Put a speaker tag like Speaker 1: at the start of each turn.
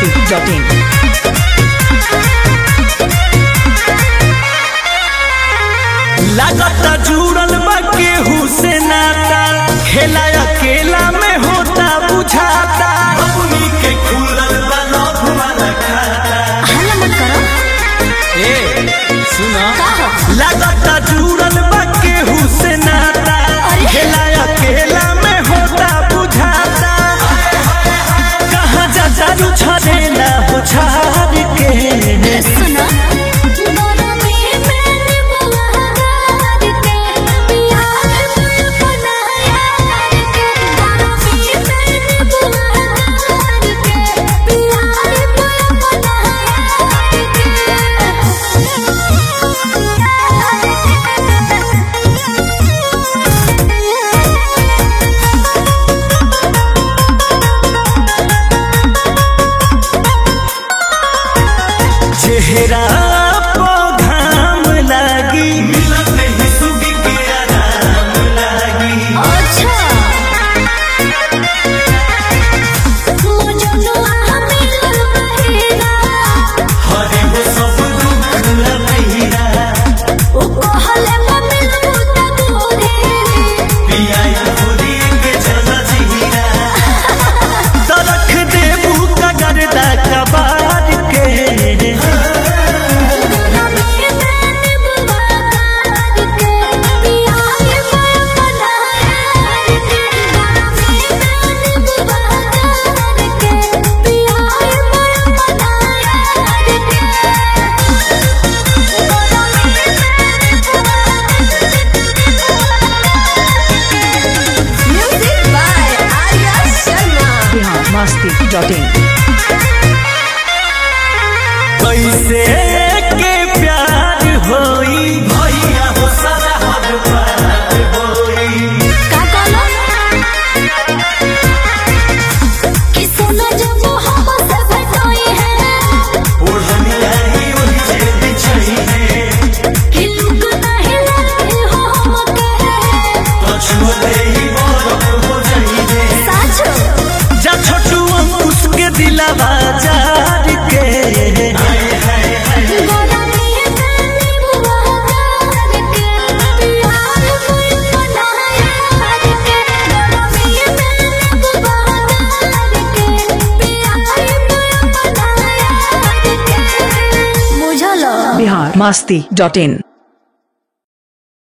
Speaker 1: biharmasti.in
Speaker 2: लागता जुड़ल बा केहू से नाता खेला अकेला में होता बुझाता अपनी के खुलल बा लव वाला खाता
Speaker 3: हल्ला मत करो
Speaker 2: ए सुना
Speaker 3: का हो
Speaker 2: लागता जुड़ल बा केहू से नाता
Speaker 3: अरे।
Speaker 2: खेला अकेला में होता बुझाता कहाँ जा जारू छड़ेला हो छाड़ के
Speaker 3: सुना
Speaker 2: चेहरा पो घाम लागी मिलत नहीं सुगी के आराम लागी
Speaker 3: अच्छा मुझे नो मिलल बहेरा
Speaker 2: हरे हो सब दुख लहिरा
Speaker 3: ओ कहले मिल बुता गोरे
Speaker 2: पियाई खुदी के चला जीरा तरख देबू का गर्दा कबार के
Speaker 3: Music by Arya Sharma.
Speaker 1: biharmasti.in
Speaker 2: कैसे के प्यार होई भैया हो सदा हर पार होई
Speaker 3: का कहलो? कि सोना जब मोहब्बत से भेटोई है,
Speaker 2: ओढ़नी आई वही जे बिछई है
Speaker 3: कि लुक नहीं लगे हो हमके।
Speaker 2: पछुए ही बरफ हो जाई है
Speaker 3: साचो,
Speaker 2: जा छोटू अंकुश के दिलावा जार के
Speaker 3: गोरा मिया जाने बुआ हार के, प्यार कोई बनाया के। गोरा मिया जाने बुआ हार के, प्यार कोई बनाया के। बुझलो
Speaker 1: biharmasti.in